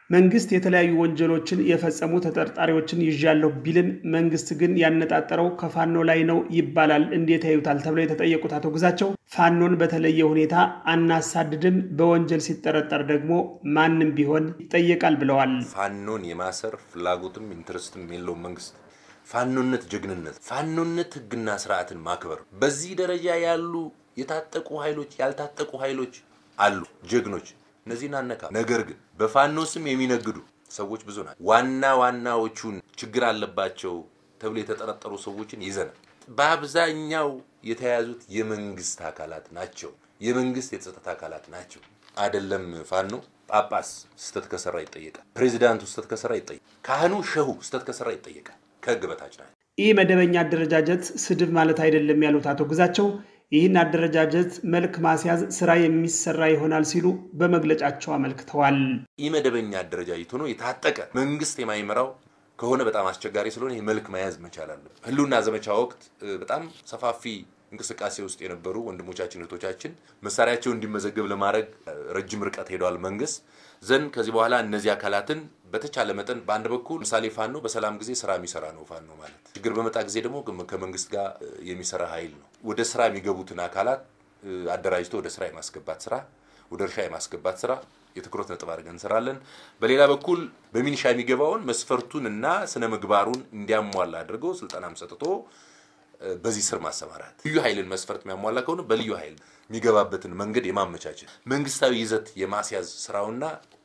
መንግስት የተለያዩ ወንጀሎችን የፈጸሙ ተጠርጣሪዎችን ይዣለሁ ቢልም መንግስት ግን ያነጣጠረው ከፋኖ ላይ ነው ይባላል። እንዴት ያዩታል? ተብለው የተጠየቁት አቶ ግዛቸው ፋኖን በተለየ ሁኔታ አናሳድድም፣ በወንጀል ሲጠረጠር ደግሞ ማንም ቢሆን ይጠየቃል ብለዋል። ፋኖን የማሰር ፍላጎትም ኢንትረስትም የለውም መንግስት። ፋኖነት ጀግንነት፣ ፋኖነት ህግና ስርዓትን ማክበር። በዚህ ደረጃ ያሉ የታጠቁ ኃይሎች ያልታጠቁ ኃይሎች አሉ ጀግኖች እነዚህን አነካ። ነገር ግን በፋኖ ስም የሚነግዱ ሰዎች ብዙ ናቸው። ዋና ዋናዎቹን ችግር አለባቸው ተብሎ የተጠረጠሩ ሰዎችን ይዘናል። በአብዛኛው የተያዙት የመንግስት አካላት ናቸው። የመንግስት የጸጥታ አካላት ናቸው። አይደለም ፋኖ ጳጳስ ስተት ከሰራ ይጠየቃል። ፕሬዚዳንቱ ስተት ከሰራ ይጠየቃል። ካህኑ ሸሁ ስተት ከሰራ ይጠየቃል። ከህግ በታች ናቸው። ይህ መደበኛ አደረጃጀት ስድብ ማለት አይደለም ያሉት አቶ ግዛቸው ይህን አደረጃጀት መልክ ማስያዝ ስራ የሚሰራ ይሆናል ሲሉ በመግለጫቸው አመልክተዋል። ይህ መደበኛ አደረጃጀት ሆኖ የታጠቀ መንግስት የማይመራው ከሆነ በጣም አስቸጋሪ ስለሆነ ይህ መልክ መያዝ መቻል አለ። ህልውና ዘመቻ ወቅት በጣም ሰፋፊ እንቅስቃሴ ውስጥ የነበሩ ወንድሞቻችን እህቶቻችን መሳሪያቸው እንዲመዘገብ ለማድረግ ረጅም ርቀት ሄደዋል። መንግስት ዘንድ ከዚህ በኋላ እነዚህ አካላትን በተቻለ መጠን በአንድ በኩል ምሳሌ ፋኖ በሰላም ጊዜ ስራ የሚሰራ ነው። ፋኖ ማለት ችግር በመጣ ጊዜ ደግሞ ከመንግስት ጋር የሚሰራ ኃይል ነው። ወደ ስራ የሚገቡትን አካላት አደራጅቶ ወደ ስራ የማስገባት ስራ፣ ወደ እርሻ የማስገባት ስራ የትኩረት ነጥብ አድርገን እንሰራለን። በሌላ በኩል በሚኒሻ የሚገባውን መስፈርቱን እና ስነ ምግባሩን እንዲያሟላ አድርገው ስልጠናም ሰጥቶ በዚህ ስር ማሰማራት ልዩ ኃይልን መስፈርት የሚያሟላ ከሆነ በልዩ ኃይል የሚገባበትን መንገድ የማመቻቸት መንግስታዊ ይዘት የማስያዝ ስራውና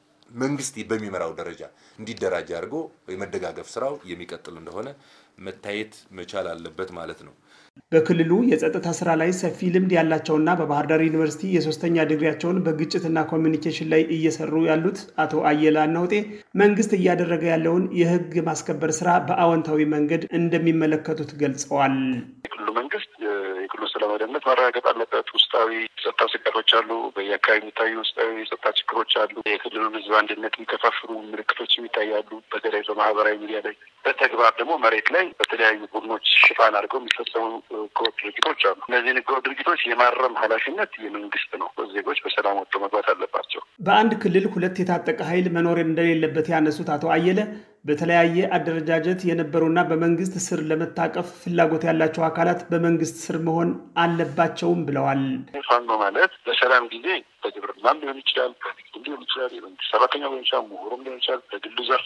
መንግስት በሚመራው ደረጃ እንዲደራጅ አድርጎ የመደጋገፍ ስራው የሚቀጥል እንደሆነ መታየት መቻል አለበት ማለት ነው። በክልሉ የጸጥታ ስራ ላይ ሰፊ ልምድ ያላቸውና በባህር ዳር ዩኒቨርሲቲ የሶስተኛ ዲግሪያቸውን በግጭትና ኮሚኒኬሽን ላይ እየሰሩ ያሉት አቶ አየለ አናውጤ መንግስት እያደረገ ያለውን የህግ ማስከበር ስራ በአዎንታዊ መንገድ እንደሚመለከቱት ገልጸዋል። የክልሉ መንግስት የክልሉ ሰላም ደህንነት ማረጋገጥ አለበት። ውስጣዊ የጸጥታ ስጋቶች አሉ። በየአካባቢ የሚታዩ ውስጣዊ የጸጥታ ችግሮች አሉ። የክልሉን ህዝብ አንድነት የሚከፋፍሉ ምልክቶች ይታያሉ። በተለይ በማህበራዊ ሚዲያ ላይ፣ በተግባር ደግሞ መሬት ላይ በተለያዩ ቡድኖች ሽፋን አድርገው የሚፈጸሙ ህገወጥ ድርጊቶች አሉ። እነዚህን ህገወጥ ድርጊቶች የማረም ኃላፊነት የመንግስት ነው። ዜጎች በሰላም ወጥቶ መግባት አለባቸው። በአንድ ክልል ሁለት የታጠቀ ኃይል መኖር እንደሌለበት ያነሱት አቶ አየለ በተለያየ አደረጃጀት የነበሩና በመንግስት ስር ለመታቀፍ ፍላጎት ያላቸው አካላት በመንግስት ስር መሆን አለባቸውም ብለዋል። ፋኖ ማለት በሰላም ጊዜ በግብርናም ሊሆን ይችላል፣ በንግድም ሊሆን ይችላል፣ የመንግስት ሰራተኛ ሊሆን ይችላል፣ ምሁሩም ሊሆን ይችላል፣ በግሉ ዘርፍ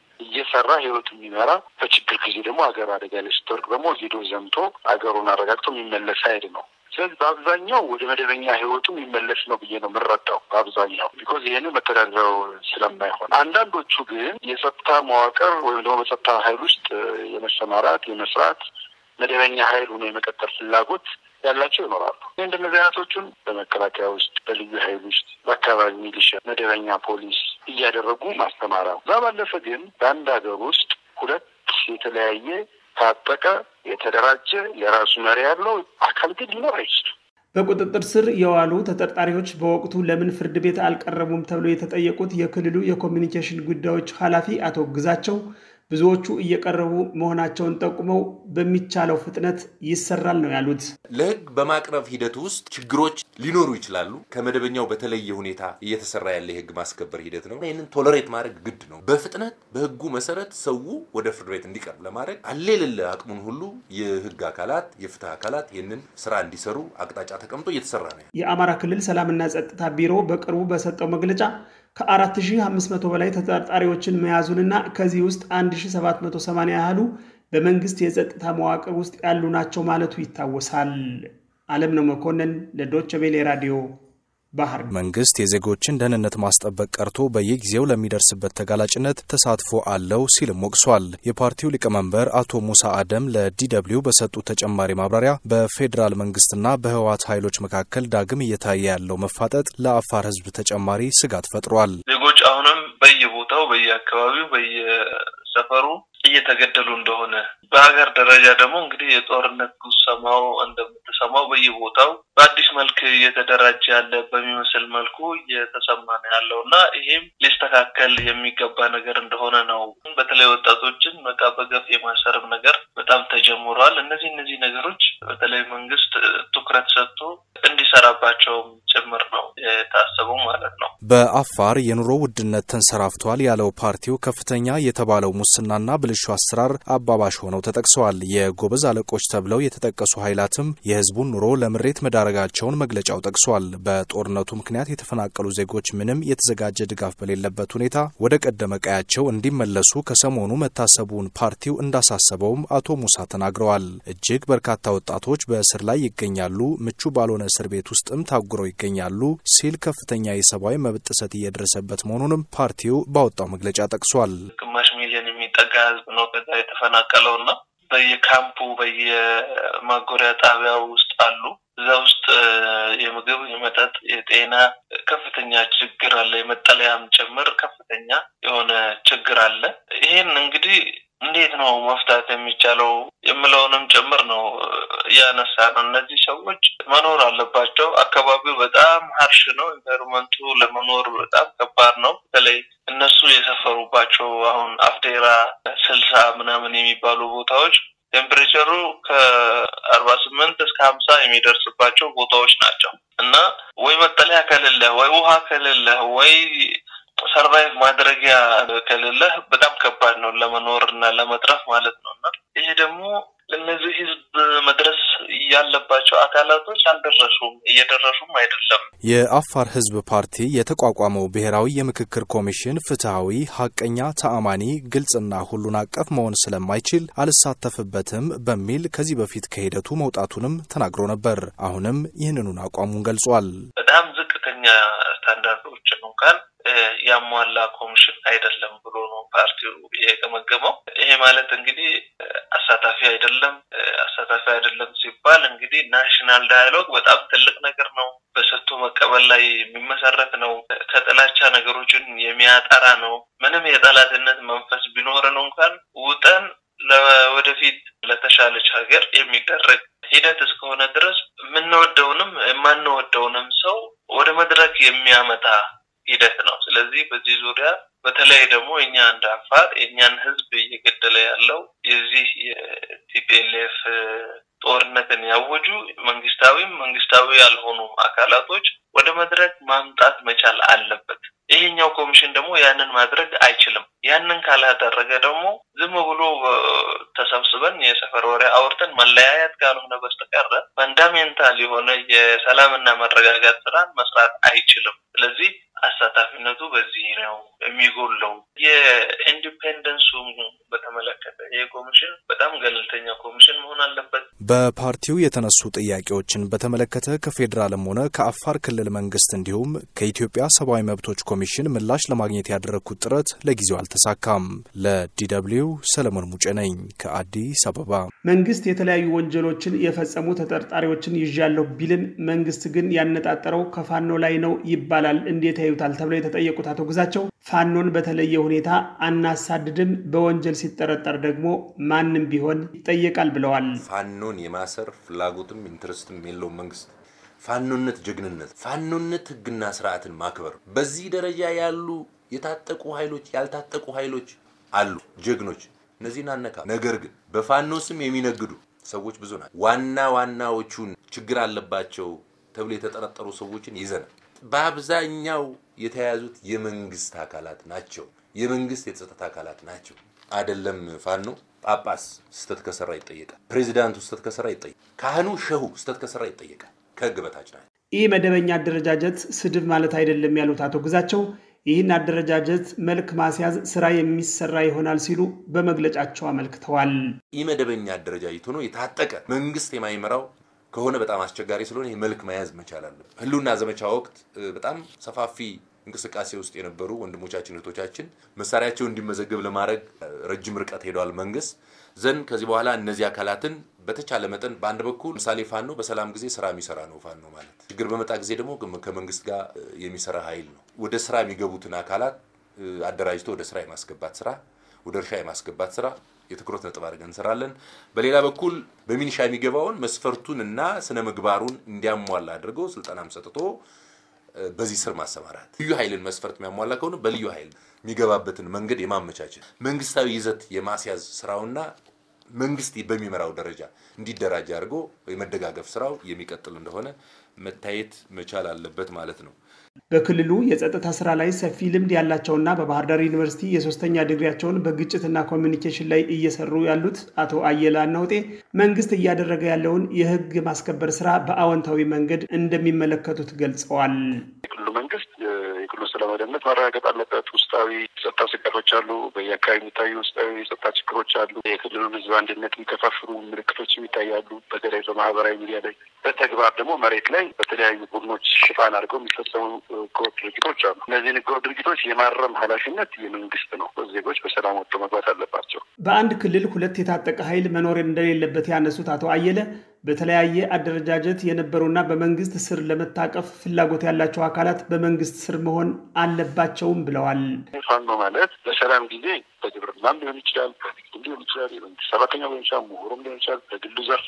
እየሰራ ህይወቱ የሚመራ በችግር ጊዜ ደግሞ ሀገር አደጋ ላይ ስትወርቅ ደግሞ ሄዶ ዘምቶ ሀገሩን አረጋግቶ የሚመለስ ኃይል ነው። ስለዚህ በአብዛኛው ወደ መደበኛ ህይወቱ የሚመለስ ነው ብዬ ነው የምረዳው። በአብዛኛው ቢኮዝ ይህንን መተዳደሪያው ስለማይሆን፣ አንዳንዶቹ ግን የጸጥታ መዋቅር ወይም ደግሞ በጸጥታ ኃይል ውስጥ የመሰማራት የመስራት መደበኛ ኃይል ሆኖ የመቀጠል ፍላጎት ያላቸው ይኖራሉ። እንደነዚህ አይነቶቹን በመከላከያ ውስጥ፣ በልዩ ኃይል ውስጥ፣ በአካባቢ ሚሊሻ፣ መደበኛ ፖሊስ እያደረጉ ማስተማራ። እዛ ባለፈ ግን በአንድ ሀገር ውስጥ ሁለት የተለያየ ታጠቀ የተደራጀ የራሱ መሪ ያለው አካል ግን ሊኖር አይችልም። በቁጥጥር ስር የዋሉ ተጠርጣሪዎች በወቅቱ ለምን ፍርድ ቤት አልቀረቡም ተብለው የተጠየቁት የክልሉ የኮሚኒኬሽን ጉዳዮች ኃላፊ አቶ ግዛቸው ብዙዎቹ እየቀረቡ መሆናቸውን ጠቁመው በሚቻለው ፍጥነት ይሰራል ነው ያሉት። ለህግ በማቅረብ ሂደት ውስጥ ችግሮች ሊኖሩ ይችላሉ። ከመደበኛው በተለየ ሁኔታ እየተሰራ ያለ የህግ ማስከበር ሂደት ነው። ይህንን ቶለሬት ማድረግ ግድ ነው። በፍጥነት በህጉ መሰረት ሰው ወደ ፍርድ ቤት እንዲቀርብ ለማድረግ አለ የሌለ አቅሙን ሁሉ የህግ አካላት የፍትህ አካላት ይህንን ስራ እንዲሰሩ አቅጣጫ ተቀምጦ እየተሰራ ነው። የአማራ ክልል ሰላምና ጸጥታ ቢሮ በቅርቡ በሰጠው መግለጫ ከ4500 በላይ ተጠርጣሪዎችን መያዙንና ከዚህ ውስጥ 1780 ያህሉ በመንግስት የጸጥታ መዋቅር ውስጥ ያሉ ናቸው ማለቱ ይታወሳል። አለምነው መኮንን ለዶቸ ቬሌ ራዲዮ ባህር መንግስት የዜጎችን ደህንነት ማስጠበቅ ቀርቶ በየጊዜው ለሚደርስበት ተጋላጭነት ተሳትፎ አለው ሲልም ወቅሷል። የፓርቲው ሊቀመንበር አቶ ሙሳ አደም ለዲደብሊው በሰጡት ተጨማሪ ማብራሪያ በፌዴራል መንግስትና በህወሓት ኃይሎች መካከል ዳግም እየታየ ያለው መፋጠጥ ለአፋር ህዝብ ተጨማሪ ስጋት ፈጥሯል። ዜጎች አሁንም በየቦታው በየአካባቢው በየሰፈሩ እየተገደሉ እንደሆነ በሀገር ደረጃ ደግሞ እንግዲህ የጦርነት ጉሰማው እንደምትሰማው በየቦታው በአዲስ መልክ እየተደራጀ ያለ በሚመስል መልኩ እየተሰማ ነው ያለው እና ይሄም ሊስተካከል የሚገባ ነገር እንደሆነ ነው። በተለይ ወጣቶችን በቃ በገፍ የማሰርም ነገር በጣም ተጀምሯል። እነዚህ እነዚህ ነገሮች በተለይ መንግስት ትኩረት ሰጥቶ እንዲሰራባቸውም ጭምር ነው የታሰበው ማለት ነው። በአፋር የኑሮ ውድነት ተንሰራፍቷል ያለው ፓርቲው ከፍተኛ የተባለው ሙስናና ብልሹ አሰራር አባባሽ ሆነው ተጠቅሰዋል። የጎበዝ አለቆች ተብለው የተጠቀሱ ኃይላትም የህዝቡን ኑሮ ለምሬት መዳረጋቸውን መግለጫው ጠቅሷል። በጦርነቱ ምክንያት የተፈናቀሉ ዜጎች ምንም የተዘጋጀ ድጋፍ በሌለበት ሁኔታ ወደ ቀደመ ቀያቸው እንዲመለሱ ከሰሞኑ መታሰቡን ፓርቲው እንዳሳሰበውም አቶ ሙሳ ተናግረዋል። እጅግ በርካታ ወጣቶች በእስር ላይ ይገኛሉ፣ ምቹ ባልሆነ እስር ቤት ውስጥም ታጉረው ይገኛሉ ሲል ከፍተኛ የሰብአዊ መብት ጥሰት እየደረሰበት መሆኑንም ፓርቲው ባወጣው መግለጫ ጠቅሷል። ግማሽ ሚሊዮን የሚጠጋ ህዝብ ነው ከዛ የተፈናቀለው እና በየካምፑ በየማጎሪያ ጣቢያው ውስጥ አሉ። እዛ ውስጥ የምግብ፣ የመጠጥ፣ የጤና ከፍተኛ ችግር አለ። የመጠለያም ጭምር ከፍተኛ የሆነ ችግር አለ። ይህን እንግዲህ እንዴት ነው መፍታት የሚቻለው የምለውንም ጭምር ነው እያነሳ ነው። እነዚህ ሰዎች መኖር አለባቸው። አካባቢው በጣም ሀርሽ ነው። ኢንቫይሮመንቱ ለመኖር በጣም ከባድ ነው። በተለይ እነሱ የሰፈሩባቸው አሁን አፍዴራ ስልሳ ምናምን የሚባሉ ቦታዎች ቴምፕሬቸሩ ከአርባ ስምንት እስከ ሀምሳ የሚደርስባቸው ቦታዎች ናቸው እና ወይ መጠለያ ከሌለ ወይ ውሃ ከሌለ ወይ ሰርቫይቭ ማድረጊያ ከሌለህ በጣም ከባድ ነው ለመኖር እና ለመትረፍ ማለት ነው። እና ይሄ ደግሞ ለእነዚህ ህዝብ መድረስ ያለባቸው አካላቶች አልደረሱም፣ እየደረሱም አይደለም። የአፋር ህዝብ ፓርቲ የተቋቋመው ብሔራዊ የምክክር ኮሚሽን ፍትሐዊ፣ ሀቀኛ፣ ተአማኒ፣ ግልጽና ሁሉን አቀፍ መሆን ስለማይችል አልሳተፍበትም በሚል ከዚህ በፊት ከሂደቱ መውጣቱንም ተናግሮ ነበር። አሁንም ይህንኑን አቋሙን ገልጿል። በጣም ዝቅተኛ ስታንዳርዶችን እንኳን ያሟላ ኮሚሽን አይደለም ብሎ ነው ፓርቲው የገመገመው። ይሄ ማለት እንግዲህ አሳታፊ አይደለም። አሳታፊ አይደለም ሲባል እንግዲህ ናሽናል ዳያሎግ በጣም ትልቅ ነገር ነው። በሰጥቶ መቀበል ላይ የሚመሰረት ነው። ከጥላቻ ነገሮችን የሚያጠራ ነው። ምንም የጠላትነት መንፈስ ቢኖርን እንኳን ውጠን ለወደፊት ለተሻለች ሀገር የሚደረግ ሂደት እስከሆነ ድረስ የምንወደውንም የማንወደውንም ሰው ወደ መድረክ የሚያመጣ ሂደት ነው። ስለዚህ በዚህ ዙሪያ በተለይ ደግሞ እኛ እንደ አፋር የእኛን ህዝብ እየገደለ ያለው የዚህ የቲፒኤልኤፍ ጦርነትን ያወጁ መንግስታዊም መንግስታዊ ያልሆኑ አካላቶች ወደ መድረክ ማምጣት መቻል አለበት። ይሄኛው ኮሚሽን ደግሞ ያንን ማድረግ አይችልም። ያንን ካላደረገ ደግሞ ዝም ብሎ ተሰብስበን የሰፈር ወሬ አውርተን መለያየት ካልሆነ በስተቀር ፈንዳሜንታል የሆነ የሰላምና መረጋጋት ስራን መስራት አይችልም። ስለዚህ አሳታፊነቱ በዚህ ነው የሚጎለው። የኢንዲፔንደንሱ በተመለከተ ይህ ኮሚሽን በጣም ገለልተኛ ኮሚሽን መሆን አለበት። በፓርቲው የተነሱ ጥያቄዎችን በተመለከተ ከፌዴራልም ሆነ ከአፋር ክልል መንግስት እንዲሁም ከኢትዮጵያ ሰብአዊ መብቶች ኮሚሽን ምላሽ ለማግኘት ያደረግኩት ጥረት ለጊዜው አልተሳካም። ለዲደብሊው ሰለሞን ሙጬ ነኝ ከአዲስ አበባ። መንግስት የተለያዩ ወንጀሎችን የፈጸሙ ተጠርጣሪዎችን ይዣለሁ ቢልም መንግስት ግን ያነጣጠረው ከፋኖ ላይ ነው ይባላል። እንዴት ያዩታል? ተብለው የተጠየቁት አቶ ግዛቸው ፋኖን በተለየ ሁኔታ አናሳድድም፣ በወንጀል ሲጠረጠር ደግሞ ማንም ቢሆን ይጠየቃል ብለዋል። ፋኖን የማሰር ፍላጎትም ኢንትረስትም የለውም መንግስት። ፋኖነት ጀግንነት፣ ፋኖነት ህግና ስርዓትን ማክበር። በዚህ ደረጃ ያሉ የታጠቁ ኃይሎች ያልታጠቁ ኃይሎች አሉ፣ ጀግኖች። እነዚህን አነካ። ነገር ግን በፋኖ ስም የሚነግዱ ሰዎች ብዙ ናቸው። ዋና ዋናዎቹን ችግር አለባቸው ተብሎ የተጠረጠሩ ሰዎችን ይዘናል። በአብዛኛው የተያዙት የመንግስት አካላት ናቸው። የመንግስት የጸጥታ አካላት ናቸው። አይደለም ፋኖ ጳጳስ ስተት ከሰራ ይጠየቃል። ፕሬዚዳንቱ ስተት ከሰራ ይጠየቃል። ካህኑ ሸሁ ስተት ከሰራ ይጠየቃል። ከህግ በታች ናቸው። ይህ መደበኛ አደረጃጀት ስድብ ማለት አይደለም ያሉት አቶ ግዛቸው ይህን አደረጃጀት መልክ ማስያዝ ስራ የሚሰራ ይሆናል ሲሉ በመግለጫቸው አመልክተዋል። ይህ መደበኛ አደረጃጀት ሆኖ የታጠቀ መንግስት የማይመራው ከሆነ በጣም አስቸጋሪ ስለሆነ ይህ መልክ መያዝ መቻል አለበት። ህልውና ዘመቻ ወቅት በጣም ሰፋፊ እንቅስቃሴ ውስጥ የነበሩ ወንድሞቻችን እህቶቻችን መሳሪያቸው እንዲመዘገብ ለማድረግ ረጅም ርቀት ሄደዋል። መንግስት ዘንድ ከዚህ በኋላ እነዚህ አካላትን በተቻለ መጠን በአንድ በኩል ምሳሌ ፋኖ በሰላም ጊዜ ስራ የሚሰራ ነው። ፋኖ ማለት ችግር በመጣ ጊዜ ደግሞ ከመንግስት ጋር የሚሰራ ኃይል ነው። ወደ ስራ የሚገቡትን አካላት አደራጅቶ ወደ ስራ የማስገባት ስራ፣ ወደ እርሻ የማስገባት ስራ የትኩረት ነጥብ አድርገን እንሰራለን። በሌላ በኩል በሚኒሻ የሚገባውን መስፈርቱን እና ስነ ምግባሩን እንዲያሟላ አድርገው ስልጠናም ሰጥቶ በዚህ ስር ማሰማራት ልዩ ኃይልን መስፈርት የሚያሟላ ከሆነ በልዩ ኃይል የሚገባበትን መንገድ የማመቻቸት መንግስታዊ ይዘት የማስያዝ ስራውና መንግስት በሚመራው ደረጃ እንዲደራጅ አድርጎ የመደጋገፍ ስራው የሚቀጥል እንደሆነ መታየት መቻል አለበት ማለት ነው። በክልሉ የጸጥታ ስራ ላይ ሰፊ ልምድ ያላቸውና በባህር ዳር ዩኒቨርሲቲ የሶስተኛ ዲግሪያቸውን በግጭትና ኮሚኒኬሽን ላይ እየሰሩ ያሉት አቶ አየለ አናውጤ መንግስት እያደረገ ያለውን የህግ ማስከበር ስራ በአዎንታዊ መንገድ እንደሚመለከቱት ገልጸዋል። የክልሉ መንግስት የክልሉ ሰላም ደህንነት ማረጋገጥ አለበት። ውስጣዊ የጸጥታ ስጋቶች አሉ። በየአካባቢ የሚታዩ ውስጣዊ የጸጥታ ችግሮች አሉ። የክልሉን ህዝብ አንድነት የሚከፋፍሉ ምልክቶችም ይታያሉ። በተለይ በማህበራዊ ሚዲያ ላይ፣ በተግባር ደግሞ መሬት ላይ በተለያዩ ቡድኖች ሽፋን አድርገው የሚፈጸሙ ህገወጥ ድርጊቶች አሉ። እነዚህን ህገወጥ ድርጊቶች የማረም ኃላፊነት የመንግስት ነው። ዜጎች በሰላም ወጥቶ መግባት አለባቸው። በአንድ ክልል ሁለት የታጠቀ ኃይል መኖር እንደሌለበት ያነሱት አቶ አየለ በተለያየ አደረጃጀት የነበሩና በመንግስት ስር ለመታቀፍ ፍላጎት ያላቸው አካላት በመንግስት ስር መሆን አለባቸውም ብለዋል። ፋኖ ማለት በሰላም ጊዜ በግብርናም ሊሆን ይችላል፣ በንግድም ሊሆን ይችላል፣ የመንግስት ሰራተኛ ሊሆን ይችላል፣ ምሁሩም ሊሆን ይችላል፣ በግሉ ዘርፍ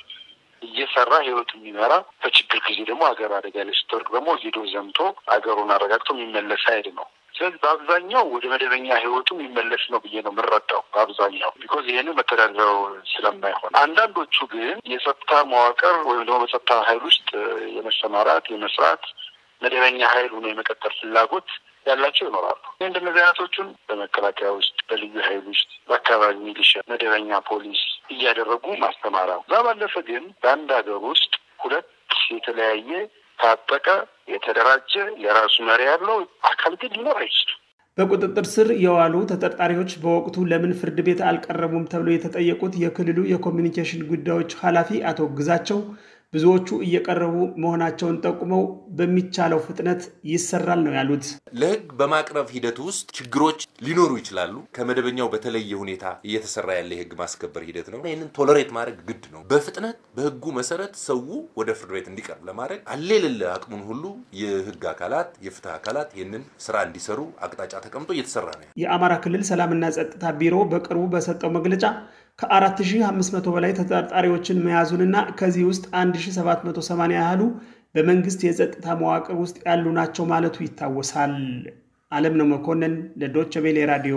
እየሰራ ህይወት የሚመራ በችግር ጊዜ ደግሞ ሀገር አደጋ ላይ ስትወድቅ ደግሞ ሄዶ ዘምቶ ሀገሩን አረጋግቶ የሚመለስ ኃይል ነው። ስለዚህ በአብዛኛው ወደ መደበኛ ህይወቱ የሚመለስ ነው ብዬ ነው የምንረዳው። በአብዛኛው ቢኮዝ ይህንን መተዳደሪያው ስለማይሆን፣ አንዳንዶቹ ግን የጸጥታ መዋቅር ወይም ደግሞ በጸጥታ ኃይል ውስጥ የመሰማራት የመስራት መደበኛ ኃይል ሆኖ የመቀጠል ፍላጎት ያላቸው ይኖራሉ። እንደነዚህ አይነቶቹን በመከላከያ ውስጥ፣ በልዩ ኃይል ውስጥ፣ በአካባቢ ሚሊሻ፣ መደበኛ ፖሊስ እያደረጉ ማስተማራ እዛ ባለፈ ግን በአንድ ሀገር ውስጥ ሁለት የተለያየ ታጠቀ የተደራጀ የራሱ መሪ ያለው አካል ግን ሊኖር አይችልም። በቁጥጥር ስር የዋሉ ተጠርጣሪዎች በወቅቱ ለምን ፍርድ ቤት አልቀረቡም ተብሎ የተጠየቁት የክልሉ የኮሚኒኬሽን ጉዳዮች ኃላፊ አቶ ግዛቸው ብዙዎቹ እየቀረቡ መሆናቸውን ጠቁመው በሚቻለው ፍጥነት ይሰራል ነው ያሉት። ለህግ በማቅረብ ሂደት ውስጥ ችግሮች ሊኖሩ ይችላሉ። ከመደበኛው በተለየ ሁኔታ እየተሰራ ያለ የህግ ማስከበር ሂደት ነው። ይህንን ቶለሬት ማድረግ ግድ ነው። በፍጥነት በህጉ መሰረት ሰው ወደ ፍርድ ቤት እንዲቀርብ ለማድረግ አለ የሌለ አቅሙን ሁሉ የህግ አካላት የፍትህ አካላት ይህንን ስራ እንዲሰሩ አቅጣጫ ተቀምጦ እየተሰራ ነው። የአማራ ክልል ሰላምና ጸጥታ ቢሮ በቅርቡ በሰጠው መግለጫ ከ4500 በላይ ተጠርጣሪዎችን መያዙንና ከዚህ ውስጥ 1780 ያህሉ በመንግስት የጸጥታ መዋቅር ውስጥ ያሉ ናቸው ማለቱ ይታወሳል። አለምነው መኮንን ለዶቸ ቬሌ ራዲዮ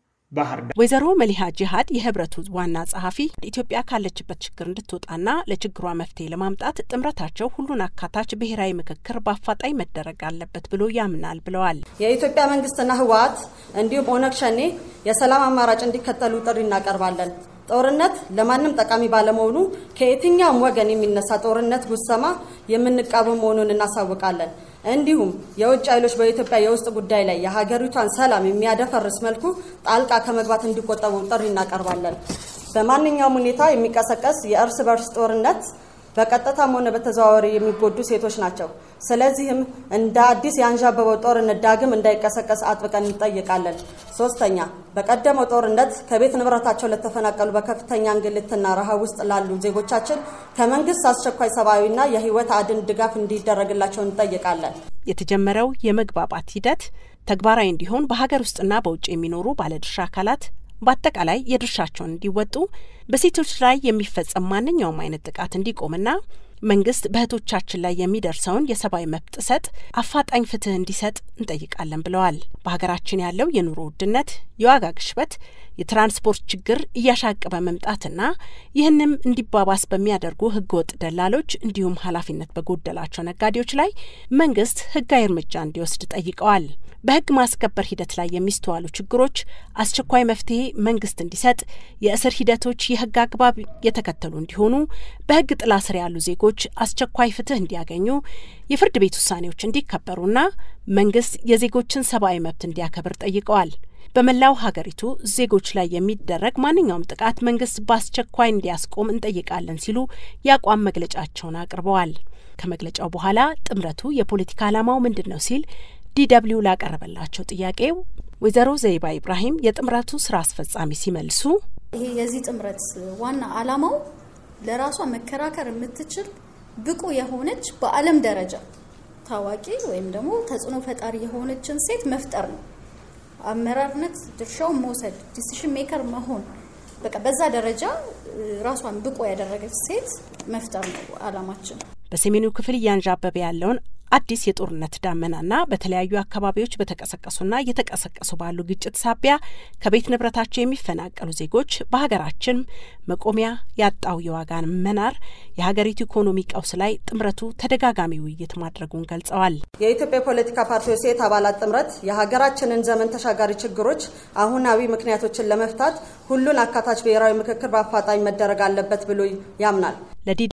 ባህር ዳር። ወይዘሮ መሊሃ ጂሃድ የህብረቱ ዋና ጸሐፊ ኢትዮጵያ ካለችበት ችግር እንድትወጣና ለችግሯ መፍትሄ ለማምጣት ጥምረታቸው ሁሉን አካታች ብሔራዊ ምክክር በአፋጣኝ መደረግ አለበት ብሎ ያምናል ብለዋል። የኢትዮጵያ መንግስትና ህወሓት እንዲሁም ኦነግ ሸኔ የሰላም አማራጭ እንዲከተሉ ጥሪ እናቀርባለን። ጦርነት ለማንም ጠቃሚ ባለመሆኑ ከየትኛውም ወገን የሚነሳ ጦርነት ጉሰማ የምንቃወም መሆኑን እናሳውቃለን። እንዲሁም የውጭ ኃይሎች በኢትዮጵያ የውስጥ ጉዳይ ላይ የሀገሪቷን ሰላም የሚያደፈርስ መልኩ ጣልቃ ከመግባት እንዲቆጠቡ ጥሪ እናቀርባለን። በማንኛውም ሁኔታ የሚቀሰቀስ የእርስ በርስ ጦርነት በቀጥታም ሆነ በተዘዋዋሪ የሚጎዱ ሴቶች ናቸው። ስለዚህም እንደ አዲስ የአንዣበበው ጦርነት ዳግም እንዳይቀሰቀስ አጥብቀን እንጠይቃለን። ሶስተኛ በቀደመው ጦርነት ከቤት ንብረታቸው ለተፈናቀሉ በከፍተኛ እንግልትና ረሃብ ውስጥ ላሉ ዜጎቻችን ከመንግስት አስቸኳይ ሰብአዊና የህይወት አድን ድጋፍ እንዲደረግላቸው እንጠይቃለን። የተጀመረው የመግባባት ሂደት ተግባራዊ እንዲሆን በሀገር ውስጥና በውጭ የሚኖሩ ባለድርሻ አካላት በአጠቃላይ የድርሻቸውን እንዲወጡ በሴቶች ላይ የሚፈጸም ማንኛውም አይነት ጥቃት እንዲቆምና መንግስት በእህቶቻችን ላይ የሚደርሰውን የሰብአዊ መብት ጥሰት አፋጣኝ ፍትህ እንዲሰጥ እንጠይቃለን ብለዋል። በሀገራችን ያለው የኑሮ ውድነት፣ የዋጋ ግሽበት፣ የትራንስፖርት ችግር እያሻቀበ መምጣትና ይህንም እንዲባባስ በሚያደርጉ ህገወጥ ደላሎች እንዲሁም ኃላፊነት በጎደላቸው ነጋዴዎች ላይ መንግስት ህጋዊ እርምጃ እንዲወስድ ጠይቀዋል። በህግ ማስከበር ሂደት ላይ የሚስተዋሉ ችግሮች አስቸኳይ መፍትሄ መንግስት እንዲሰጥ፣ የእስር ሂደቶች የህግ አግባብ የተከተሉ እንዲሆኑ፣ በህግ ጥላ ስር ያሉ ዜጎች አስቸኳይ ፍትህ እንዲያገኙ፣ የፍርድ ቤት ውሳኔዎች እንዲከበሩና መንግስት የዜጎችን ሰብአዊ መብት እንዲያከብር ጠይቀዋል። በመላው ሀገሪቱ ዜጎች ላይ የሚደረግ ማንኛውም ጥቃት መንግስት በአስቸኳይ እንዲያስቆም እንጠይቃለን ሲሉ የአቋም መግለጫቸውን አቅርበዋል። ከመግለጫው በኋላ ጥምረቱ የፖለቲካ ዓላማው ምንድን ነው ሲል ዲደብሊው ላቀረበላቸው ጥያቄው ወይዘሮ ዘይባ ኢብራሂም የጥምረቱ ስራ አስፈጻሚ ሲመልሱ ይሄ የዚህ ጥምረት ዋና ዓላማው ለራሷ መከራከር የምትችል ብቁ የሆነች በዓለም ደረጃ ታዋቂ ወይም ደግሞ ተጽዕኖ ፈጣሪ የሆነችን ሴት መፍጠር ነው። አመራርነት ድርሻውን መውሰድ፣ ዲሲሽን ሜከር መሆን፣ በቃ በዛ ደረጃ ራሷን ብቁ ያደረገች ሴት መፍጠር ነው ዓላማችን። በሰሜኑ ክፍል እያንዣበበ ያለውን አዲስ የጦርነት ዳመናና በተለያዩ አካባቢዎች በተቀሰቀሱና እየተቀሰቀሱ ባሉ ግጭት ሳቢያ ከቤት ንብረታቸው የሚፈናቀሉ ዜጎች በሀገራችን መቆሚያ ያጣው የዋጋ መናር የሀገሪቱ ኢኮኖሚ ቀውስ ላይ ጥምረቱ ተደጋጋሚ ውይይት ማድረጉን ገልጸዋል። የኢትዮጵያ የፖለቲካ ፓርቲዎች ሴት አባላት ጥምረት የሀገራችንን ዘመን ተሻጋሪ ችግሮች አሁናዊ ምክንያቶችን ለመፍታት ሁሉን አካታች ብሔራዊ ምክክር በአፋጣኝ መደረግ አለበት ብሎ ያምናል።